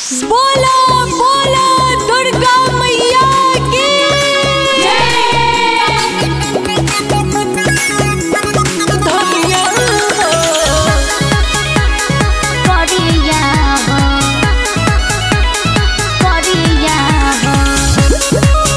बोला बोला दुर्गा मैया की धनिया करिया हो करिया हो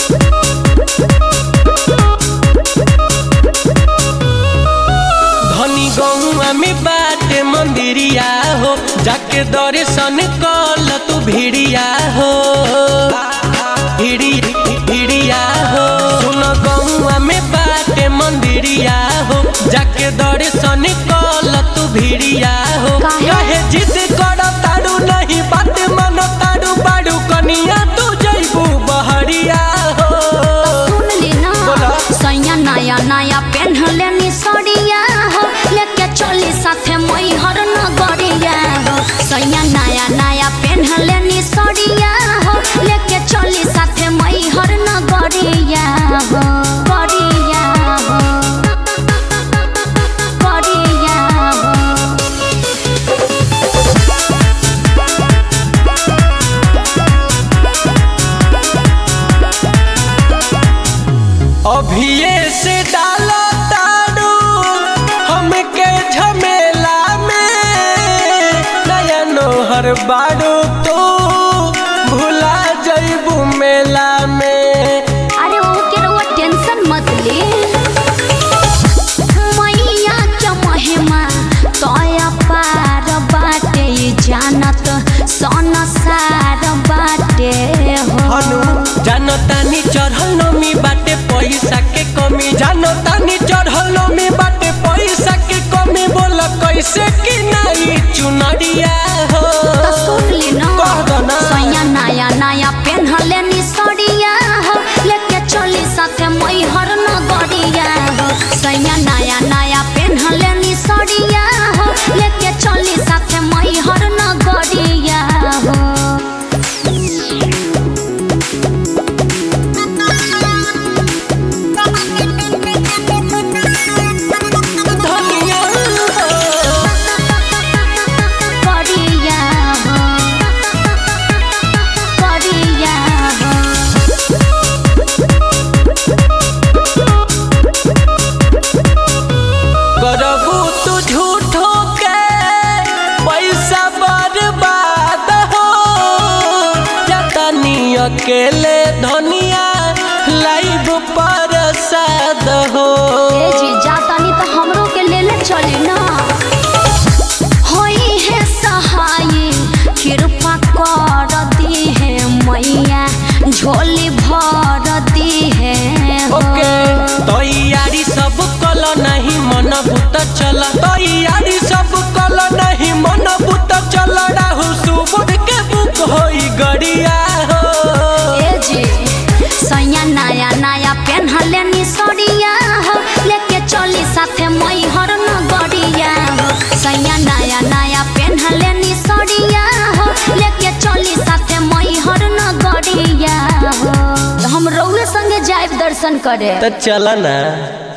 धनी गौआ में बाटे मंदिरिया हो जाके दर्शन कल तू भिड़िया हो भिड़ी भिड़िया हो सुन गौआ में बाटे मंदिरिया हो जाके दर्शन कल तू भिड़िया हो काहे? कहे जिद कर तारू नहीं बात मन तारू बाड़ू कनिया तू जैबू बहरिया हो सुन ली ना बोला। सैया नया नया पेन्हले नी सड़िया हो लेके चली साथे मैहर नगरिया हो सैया नया नया पेन्हले नी सड़िया हो लेके चली साथे मैहर नगरिया हो गरिया हो गरिया हो अभिये से डालो तारू हमके झमेला में नया नोहर बाड़ू तू भुला जइबू मेला में अरे वो के रउआ टेंशन मत ले मैया के महिमा तोया पार बाटे जानत सन सार बाटे हो हनु जानो तानी चढ़ल नमी बाटे पैसा के कमी जानो तानी चढ़ल नमी बाटे पैसा के कमी बोल कैसे कि नहीं चुनरिया हो तो सुन ली ना कह दो ना। सैया नया नया पेन्हले नी सड़िया हो लेके चली साथे मैहर नगरिया हो सैया नया नया पेन्हले नी सड़िया हो लेके चली साथे मैहर नगरिया हो धनिया हो करिया हो करिया हो करबू तू झूठो के पैसा बर्बाद हो जतनी अकेले धनिया लाइव प्रसाद हो ए जी जातानी तो हमरो के ले ले चली ना होई है सहाय कृपा कर दी है मैया झोली भर दी है हो। ओके तैयारी सब कल नहीं मन भूत चल तैयारी सब कल नहीं मन भूत चल राहु सुबुध के बुक होई गड़िया हो ए जी सैया नया नया पेन्हले नी सड़िया हो लेके चली साथे मैहर नगरिया हो सैया नया नया पेन्हले नी सड़िया हो लेके चली साथे मैहर नगरिया हो तो हम रउए संगे जाइब दर्शन करे तो चल ना